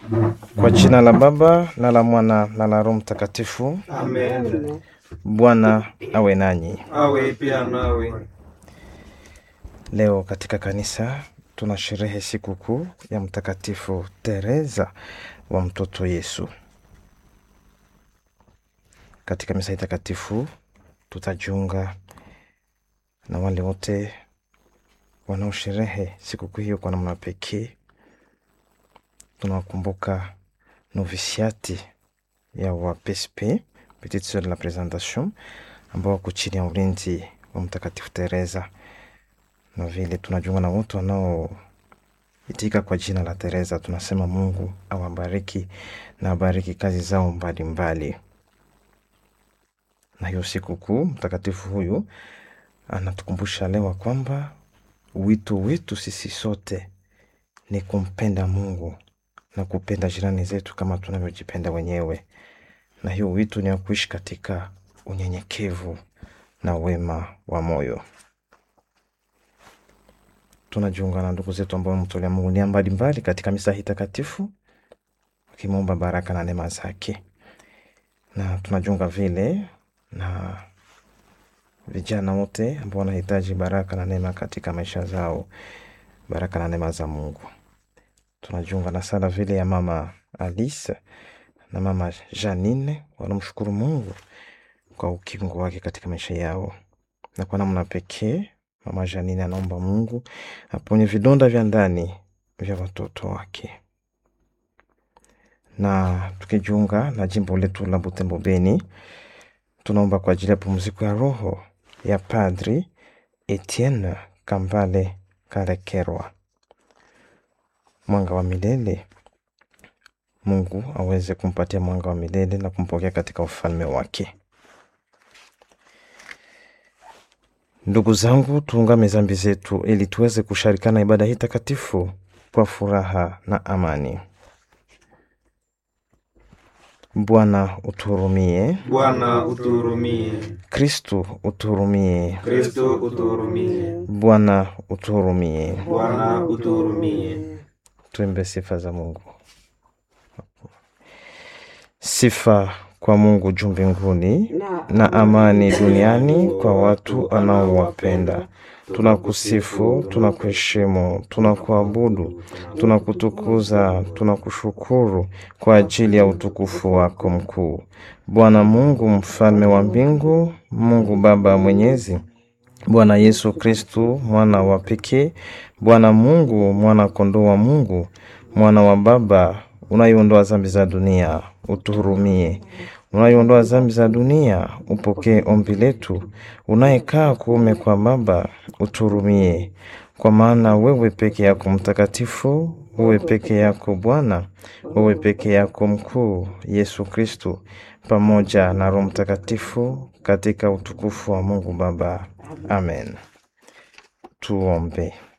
Kwa jina la Baba na la Mwana na la Roho Mtakatifu. Amen. Bwana awe nanyi. Awe pia nawe. Leo katika kanisa tuna sherehe sikukuu ya Mtakatifu Teresa wa mtoto Yesu. Katika misa hii takatifu tutajiunga na wale wote wanaosherehe sikukuu hiyo kwa namna pekee. Tunawakumbuka novisiati ya wa PSP Petite Sœur de la Présentation ambao wako chini ya ulinzi wa Mtakatifu Teresa, na vile tunajiunga na wote wanaoitika kwa jina la Teresa. Tunasema Mungu awabariki na abariki kazi zao mbalimbali. Na hiyo sikukuu mtakatifu huyu anatukumbusha leo kwamba wito wetu sisi sote ni kumpenda Mungu na kupenda jirani zetu kama tunavyojipenda wenyewe, na hiyo wito ni wa kuishi katika unyenyekevu na wema wa moyo. Tunajiunga na ndugu zetu ambao wamemtolea Mungu nia mbalimbali katika misa hii takatifu, wakimwomba baraka na neema zake, na tunajiunga vile na vijana wote ambao wanahitaji baraka na neema katika maisha zao, baraka na neema za Mungu. Tunajiunga na sala vile ya mama Alice na mama Janine, wanamshukuru Mungu kwa ukingo wake katika maisha yao, na kwa namna pekee mama Janine anaomba Mungu aponye vidonda vya ndani vya watoto wake. Na tukijiunga na jimbo letu la Butembo Beni, tunaomba kwa ajili ya pumziko ya roho ya Padri Etienne Kambale Kalekerwa, mwanga wa milele. Mungu aweze kumpatia mwanga wa milele na kumpokea katika ufalme wake. Ndugu zangu, tuungame zambi zetu ili tuweze kusharikana ibada hii takatifu kwa furaha na amani. Bwana utuhurumie. Bwana utuhurumie. Kristu utuhurumie. Kristo utuhurumie. Bwana utuhurumie. Bwana utuhurumie. Tuimbe sifa za Mungu. Sifa kwa Mungu juu mbinguni na amani duniani kwa watu anaowapenda. Tunakusifu, tunakuheshimu, tunakuabudu, tunakutukuza, tunakushukuru kwa ajili ya utukufu wako mkuu. Bwana Mungu mfalme wa mbingu, Mungu Baba mwenyezi, Bwana Yesu Kristu mwana wa pekee, Bwana Mungu mwana kondoo wa Mungu, mwana wa Baba unayeondoa dhambi za dunia, utuhurumie. Unayeondoa dhambi za dunia, upokee ombi letu. Unayekaa kuume kwa Baba, utuhurumie. Kwa maana wewe peke yako mtakatifu, wewe peke yako Bwana, wewe peke yako mkuu, Yesu Kristu, pamoja na Roho Mtakatifu, katika utukufu wa Mungu Baba. Amen. Tuombe.